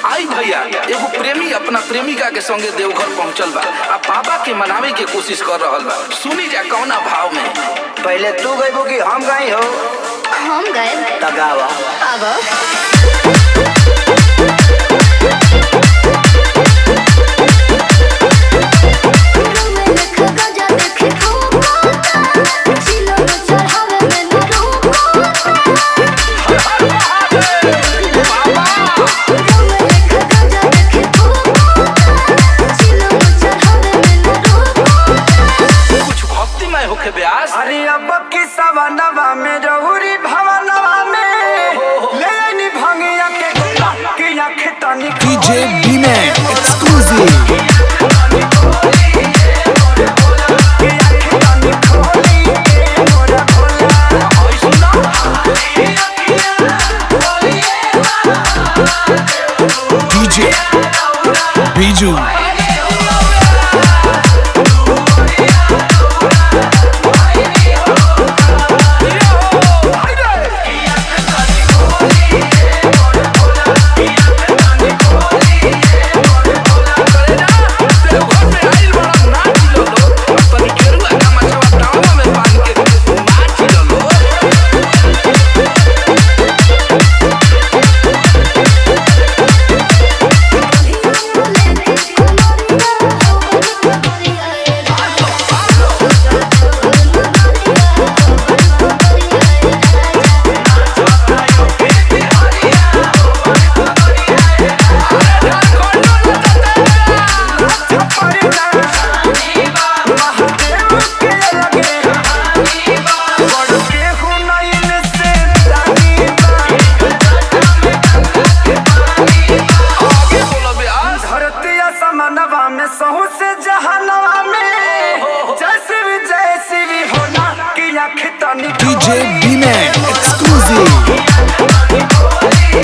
आई भैया एगो प्रेमी अपना प्रेमिका के संगे देवघर पहुंचल बा आ बाबा के मनावे के कोशिश कर रहल बा सुनी जा कौना भाव में पहले तू गईबो कि हम गई हो हम गए तगावा अब कुछ भक्तिमय होके ब्यास अरे अब की सवनवा में रहुरी भवनवा में ले आनी भंगिया के कि आँख तनी DJ B-Man exclusive. कि आँख तनी खोली के मोरा भोला DJ Biju. देवघर में आइल बड़ा नाच लो लो तनी केरुआ का मछवा टांगवा में बांध के नाच लो लो महादेव के लगे बड़ के हुनैन से रानी आगे बोलो ब्यास धरती असमनवा में सहू से जहनवा में जैसे भी जैसी भी होना कि आँख तनी DJ B-Man exclusive. कि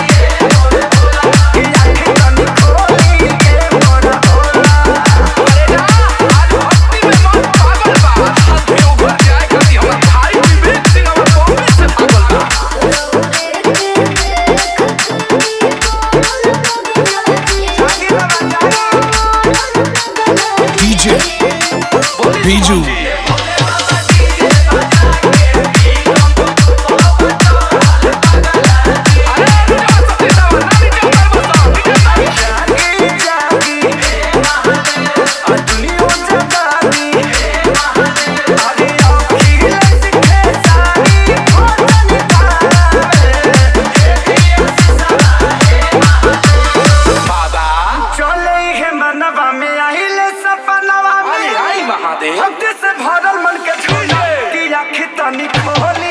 आँख तनी खोली के मोरा भोला अरे ना आज भक्ति में मन पागल बा आज देवघर जाए खातिर हमर भाई विवेक सिंह हमर बॉम्बे से पागल बा DJ Biju. जागी जागी आ दुनिया जगागी अरे अखिल सिखे सारी भोजन बाबा चले है मनवा में आहिले सपनवा आई में आई महादेव भक्ति से भरल मन के छूले कि आँख तनी खोली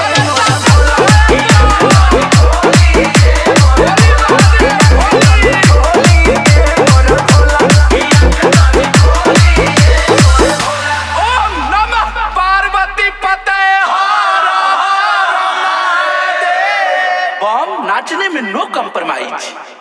ओम नमः पार्वती पते हर हर महादेव बम नाचने में नो कम्प्रोमाइज